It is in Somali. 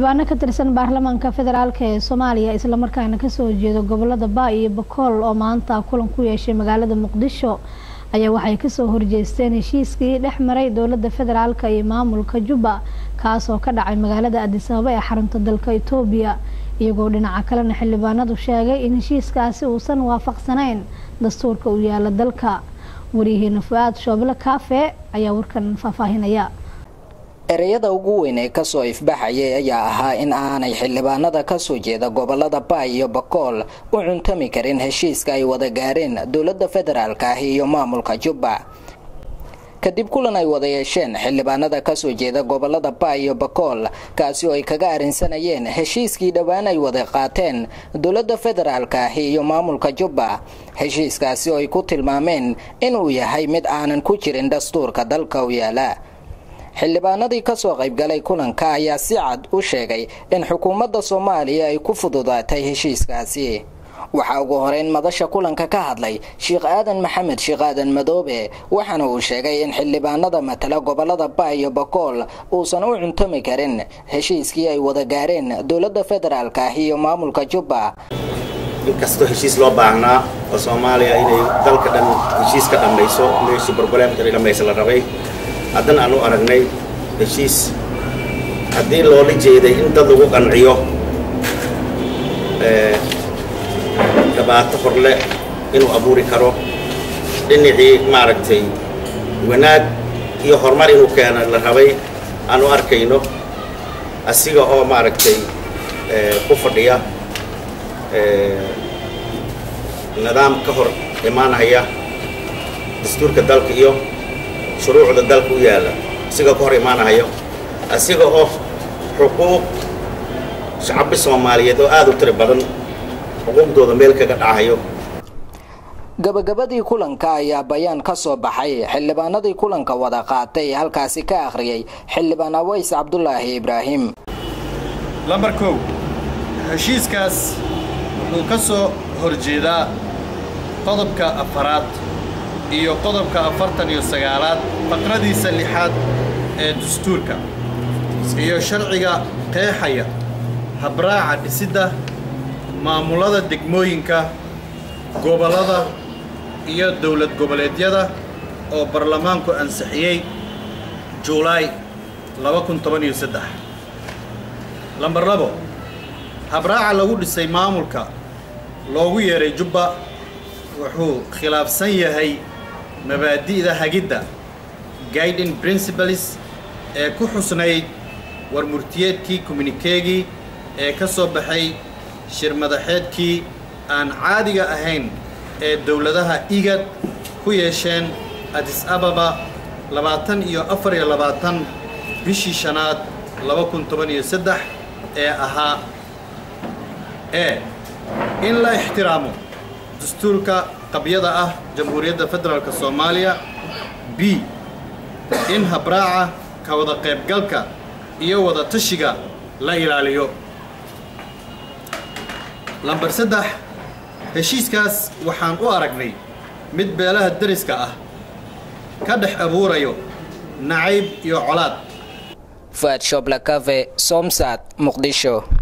xildhibaano ka tirsan baarlamaanka federaalk ee soomaaliya islamarkaana kasoo jeeda gobolada baa iyo bakool oo maanta kulan ku yeeshay magaalada muqdisho ayaa waxay kasoo horjeesteen heshiiskii dhex maray dowlada federaalk iyo maamulka jubba kaasoo ka dhacay magaalada adisababa ee xarunta dalka etoobiya iyagoo dhinaca kalena xildhibaanadu sheegay in heshiiskaasi uusan waafaqsanayn dastuurka u yaala dalka waryaheena fu-aad shooblo kaafe ayaa warkan faahfaahinaya ereyada ugu weyn ee kasoo ifbaxayay ayaa ahaa in aanay xildhibaanada kasoo jeeda gobolada baay iyo bakool u cuntami karin heshiiska ay wada gaareen dowlada federaalk ah iyo maamulka jubba kadib kulan ay wada yeesheen xildhibaanada kasoo jeeda gobolada baay iyo bakool kaasi oo ay kaga arrinsanayeen heshiiskii dhowaan ay wada qaateen dowlada federaalk ah iyo maamulka jubba heshiiskaasi oo ay ku tilmaameen inuu yahay mid aanan ku jirin dastuurka dalka u yaala xildhibaanadii kasoo qaybgalay kulanka ayaa si cad u sheegay in xukuumadda soomaaliya ay ku fududaatay heshiiskaasi waxaa ugu horeyn madasha kulanka ka hadlay sheekh aadan maxamed sheekh aadan madoobe waxaana uu sheegay in xildhibaanada matala gobolada baa iyo bakool uusan u cuntami karin heshiiskii ay wada gaareen dowlada federaalk ah iyo maamulka jubba inkastoo heshiis loo baahnaa oo soomaaliya inay dalka dhan heshiis ka dhammayso meeshii barbareemka inay dhammaysa la rabay haddana aan u aragnay heshiis haddii loola jeeday in dad lagu qanciyo dhibaato horle inuu abuuri karo dhinacii maaragtay wanaag iyo horumar inuu keena la rabay aan u arkayno asiga oo maaragtay ku fadhiya nidaam ka hor imaanaya dastuurka dalka iyo shuruucda dalka u yaalla asiga ka hor imaanahayo asiga oo xuquuq shacabbi soomaaliyeed oo aada u tiri badan xuquuqdooda meel kaga dhacayo gabagabadii kulanka ayaa bayaan ka soo baxay xildhibaanadii kulanka wada qaatay halkaasi ka akhriyay xildhibaan aways cabdulaahi ibraahim lambar kow heshiiskaas wuxuu ka soo horjeedaa qodobka afaraad iyo qodobka afartan iyo sagaalaad faqradiisa lixaad ee dastuurka iyo sharciga qeexaya habraaca dhisidda maamulada degmooyinka gobollada iyo dowlad goboleedyada oo baarlamaanku ansixiyey juulaay lambar labo habraaca lagu dhisay maamulka loogu yeeray jubba wuxuu khilaafsan yahay mabaadi'da hagidda guiding principles ee ku xusnayd war murtiyeedkii communikeegii ee ka soo baxay shirmadaxeedkii aan caadiga ahayn ee dowladaha igad ku yeesheen adis ababa labaatan iyo afar iyo labaatan bishii shanaad laba kun toban iyo saddex ee ahaa e in la ixtiraamo dastuurka qabyada ah jamhuuriyadda federaalk soomaaliya b in habraaca ka wada qaybgalka iyo wada tashiga la ilaaliyo lambar saddex heshiiskaas waxaan u aragnay mid beelaha deriska ah ka dhex abuurayo nacayb iyo colaad faad shoblakave somsad muqdisho